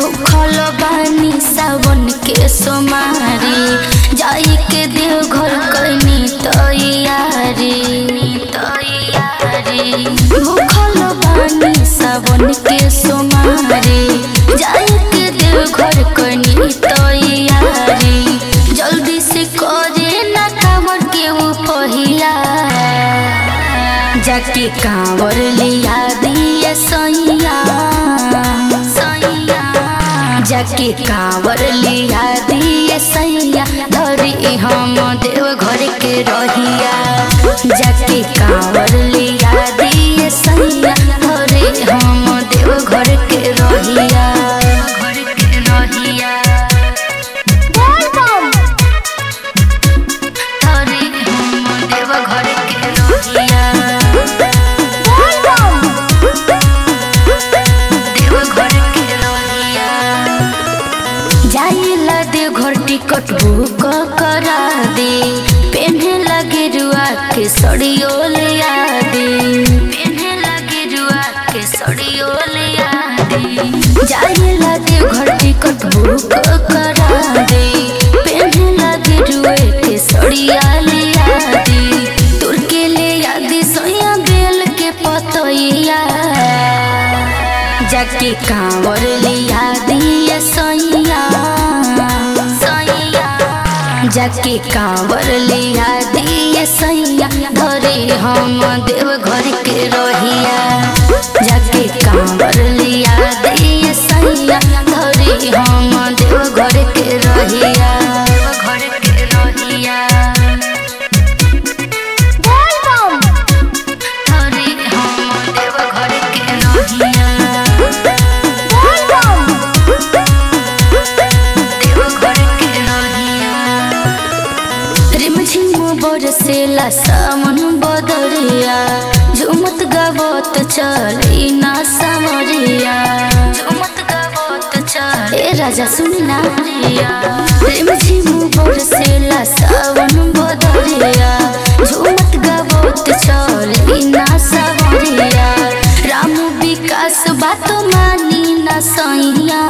भूखल बानी सावन के सोमारी जाई के देव घर कनी तैयारी तैयारी भूखल बानी सावन के सोमारी जाई के देव घर कनी तैयारी जल्दी से करे ना कांवर के वो पहिला जाके कांवर लिया दिए सैया सैया जाके कांवर लिया दिए सैया धरी हम देव घर के रहिया जाके कांवर लिया दिए सैया धरी हम देव घर के रहिया घर के रहिया धरी हम देव घर के रहिया देव घर के रहिया जाइला देव घर टिकट बुक करा दे पेन्हे लगे रुआ के सड़ियो ले आ दे पेन्हे लगे रुआ के सड़ियो ले आ दे जाइला देव घर टिकट बुक करा दे पेन्हे लगे रुए के सड़िया ले आ दे तुर के ले आ दे सोया बेल के पतैया जाके कांवर लिया दिए सैया सैया जाके कांवर लिया दिए सैया धरे हम देव घर के रहिया जाके कांवर लिया दिए सैया धरे हम देव घर के रहिया घर के रहिया धरे हम देव घर के रहिया देव घर के रहिया रिमझिम बरसेला सावन बदरिया झुमत गावत चली ना सावरिया झुमत गावत चल ए राजा सुनी ना रिमझिम बरसेला सावन बदरिया झुमत गावत चली ना सावरिया राम विकास बात मानी ना सैया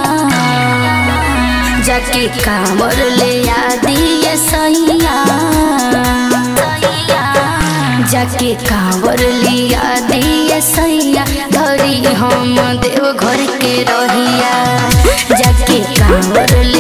जाके कांवर ले आ दिए सैया जाके कांवर लिया दिए सैया धरी हम देव घर के रहिया जाके कांवर ले